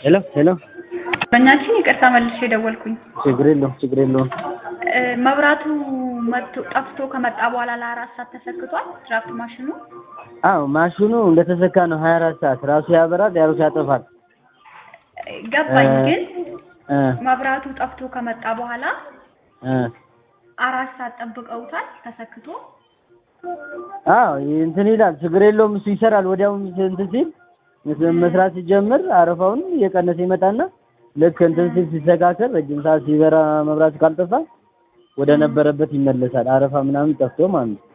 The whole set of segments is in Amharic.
ሄሎ ሄሎ በእኛችን ይቅርታ መልሼ ደወልኩኝ። ችግር የለውም ችግር የለውም። እ መብራቱ መጥቶ ጠፍቶ ከመጣ በኋላ ለአራት ሰዓት ተሰክቷል ድራፍት ማሽኑ። አዎ ማሽኑ እንደተሰካ ነው። ሀያ አራት ሰዓት ራሱ ያበራል ያሩስ ያጠፋል። ገባኝ። እ ግን እ መብራቱ ጠፍቶ ከመጣ በኋላ እ አራት ሰዓት ጠብቀውታል ተሰክቶ። አዎ እንትን ይላል ችግር የለውም። እሱ ይሰራል ወዲያው እንትን ሲል መስራት ሲጀምር አረፋውን እየቀነሰ ይመጣና ልክ እንትን ሲል ሲስተካከል ረጅም ሰዓት ሲበራ መብራት ካልጠፋ ወደ ነበረበት ይመለሳል። አረፋ ምናምን ጠፍቶ ማለት ነው።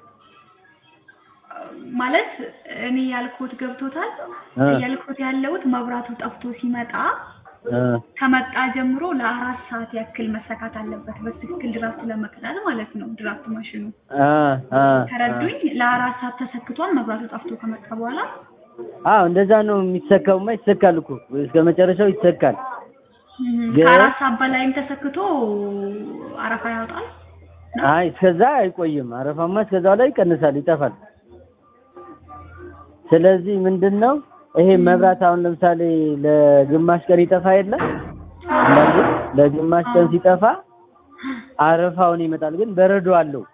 ማለት እኔ ያልኩት ገብቶታል። እ ያልኩት ያለሁት መብራቱ ጠፍቶ ሲመጣ እ ከመጣ ጀምሮ ለአራት ሰዓት ያክል መሰካት አለበት በትክክል ድራፍት ለመቅዳት ማለት ነው። ድራፍት ማሽኑ አ አ ተረዱኝ። ለአራት ሰዓት ተሰክቷል መብራቱ ጠፍቶ ከመጣ በኋላ አዎ እንደዛ ነው የሚሰካውማ። ይሰካል እኮ እስከ መጨረሻው ይሰካል። ግን- ከአራት ሰዓት በላይም ተሰክቶ አረፋ ያወጣል። አይ እስከዛ አይቆይም። አረፋማ እስከዛው ላይ ይቀንሳል፣ ይጠፋል። ስለዚህ ምንድን ነው ይሄ መብራት አሁን ለምሳሌ ለግማሽ ቀን ይጠፋ የለ አንዳንዴ ለግማሽ ቀን ሲጠፋ አረፋውን ይመጣል፣ ግን በረዶ አለው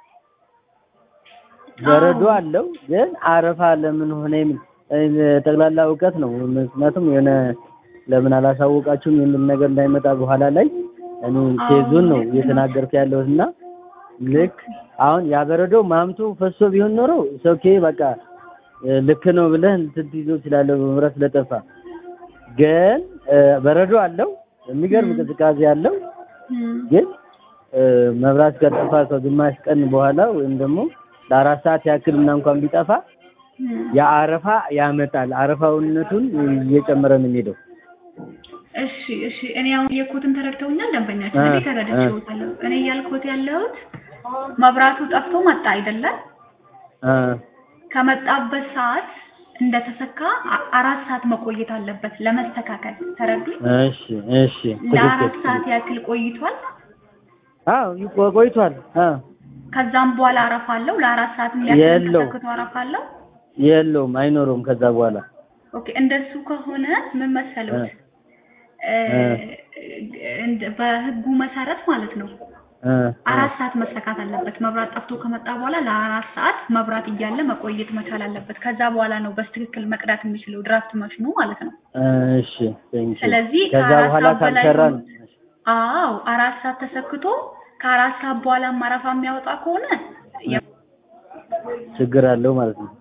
በረዶ አለው፣ ግን አረፋ ለምን ሆነ የሚል እ ጠቅላላ እውቀት ነው። ምክንያቱም የሆነ ለምን አላሳወቃችሁም የሚል ነገር እንዳይመጣ በኋላ ላይ እኔ ኬዙን ነው እየተናገርኩ ያለሁት እና ልክ አሁን ያበረዶ ማምቱ ፈሶ ቢሆን ኖሮ ኦኬ በቃ እ ልክ ነው ብለህ እንትን ትይዞ ትችላለህ መብራት ስለጠፋ። ግን እ በረዶ አለው የሚገርም ቅዝቃዜ አለው። ግን እ መብራት ከጠፋ ከግማሽ ቀን በኋላ ወይም ደግሞ ለአራት ሰዓት ያክል እና እንኳን ቢጠፋ የአረፋ ያመጣል። አረፋውነቱን እየጨመረ ነው የሚሄደው። እሺ እሺ። እኔ አሁን የኮትን ተረድተውኛል ደንበኛችን። እ እኔ ተረድቼዎታለሁ። እኔ እያልኩት ያለሁት መብራቱ ጠፍቶ መጣ አይደለም? እ ከመጣበት ሰዓት እንደተሰካ አ- አራት ሰዓት መቆየት አለበት ለመስተካከል። ተረዱኝ። እሺ እሺ ለአራት ትክክል። ሰዓት ያክል ቆይቷል። አዎ ይቆ- ቆይቷል። አዎ ከዛም በኋላ አረፋ አለው። ለአራት ሰዓትም ያክል የለውም። ተሰክቶ አረፋ አለው። የለውም አይኖረውም ከዛ በኋላ ኦኬ እንደሱ ከሆነ ምን መሰለዎት እ እ እንደ- በህጉ መሰረት ማለት ነው እ አራት ሰዓት መሰካት አለበት። መብራት ጠፍቶ ከመጣ በኋላ ለአራት ሰዓት መብራት እያለ መቆየት መቻል አለበት። ከዛ በኋላ ነው በስትክክል መቅዳት የሚችለው ድራፍት ማሽኑ ማለት ነው። እሺ ቴንኪው። ስለዚህ ከዛ ከአራት በኋላ ሰዓት በላይ ካልሰራ ሆኖ- አዎ አራት ሰዓት ተሰክቶ ከአራት ሰዓት በኋላ ማረፋ የሚያወጣ ከሆነ የ- ችግር አለው ማለት ነው።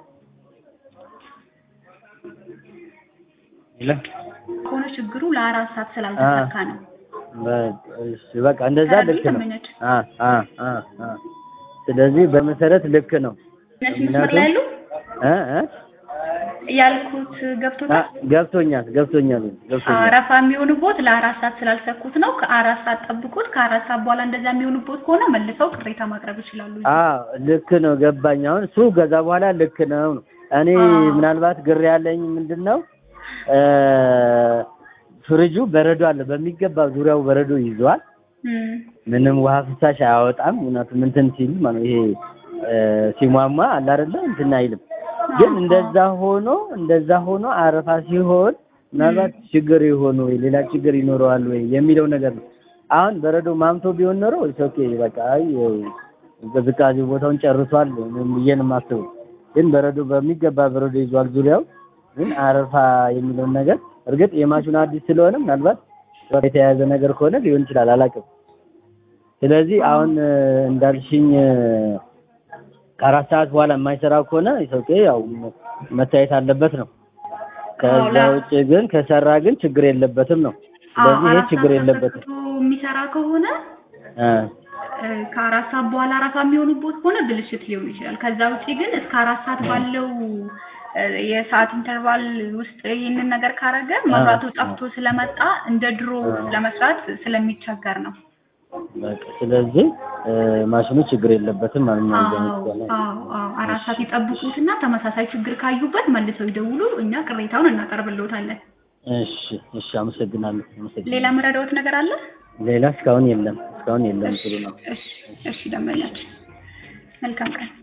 ይለ ከሆነ ችግሩ ለአራት ሰዓት ስላልተሰካ ነው። በቃ እሺ፣ በቃ እንደዛ ተረዱኝ ልክ ነው። ደንበኛችን? አ አ አ አ ስለዚህ በመሰረት ልክ ነው። እነሱ መስመር ላይ ያሉ እ እ ያልኩት አ ገብቶታል። ገብቶኛል ገብቶኛል ገብቶኛል። አረፋ የሚሆንቦት ለአራት ሰዓት ስላልሰኩት ነው። ከአራት ሰዓት ጠብቁት። ከአራት ሰዓት በኋላ እንደዛ የሚሆንቦት ከሆነ መልሰው ቅሬታ ማቅረብ ይችላሉ። አዎ ልክ ነው ገባኝ። አሁን እሱ ከዛ በኋላ ልክ ነው ነው። እኔ አዎ። ምናልባት ግር ያለኝ ምንድን ነው እ ፍሪጁ በረዶ አለ በሚገባ ዙሪያው በረዶ ይዟል። እም፣ ምንም ውሃ ፍሳሽ አያወጣም። እውነቱም እንትን ሲል ማለት ይሄ እ ሲሟሟ አለ አይደለ እንትን አይልም። ግን እንደዛ ሆኖ እንደዛ ሆኖ አረፋ ሲሆን ምናልባት ችግር የሆነ ወይ ሌላ ችግር ይኖረዋል ወይ የሚለው ነገር ነው። አሁን በረዶ ማምቶ ቢሆን ኖሮ ኦኬ በቃ አይ ቅዝቃዜ ቦታውን ጨርሷል ብዬ ነው የማስበው። ግን በረዶ በሚገባ በረዶ ይዟል ዙሪያው። ግን አረፋ የሚለውን ነገር እርግጥ የማሽኑ አዲስ ስለሆነ ምናልባት የተያያዘ ነገር ከሆነ ሊሆን ይችላል አላውቅም። ስለዚህ አሁን እ እንዳልሽኝ እ ከአራት ሰዓት በኋላ የማይሰራ ከሆነ ኦኬ ያው መታየት አለበት ነው። ከዛ አዎ፣ ላ- ውጭ ግን ከሰራ ግን ችግር የለበትም ነው። ስለዚህ ይሄ አራት ችግር ሰዓት የለበትም። ተሰክቶ የሚሰራ ከሆነ እ እ ከአራት ሰዓት በኋላ አረፋ የሚሆኑቦት ከሆነ ብልሽት ሊሆን ይችላል። ከዛ ውጪ ግን እስከ አራት ሰዓት ባለው እ የሰዓት ኢንተርቫል ውስጥ ይህንን ነገር ካረገ መብራቱ ጠፍቶ ስለመጣ እንደ ድሮ ለመስራት ስለሚቸገር ነው። በቃ ስለዚህ እ ማሽኑ ችግር የለበትም ማለት ነው። አዎ እንደዚህ ከሆነ አዎ አዎ አራት ሰዓት ይጠብቁትና ተመሳሳይ ችግር ካዩበት መልሰው ይደውሉ። እኛ ቅሬታውን እናቀርብልዎታለን። እሺ እሺ፣ አመሰግናለሁ አመሰግናለሁ። ሌላ መረዳዎት ነገር አለ? ሌላ እስካሁን የለም እስካሁን የለም። ጥሩ ነው። እሺ እሺ፣ ደንበኛችን መልካም ቀን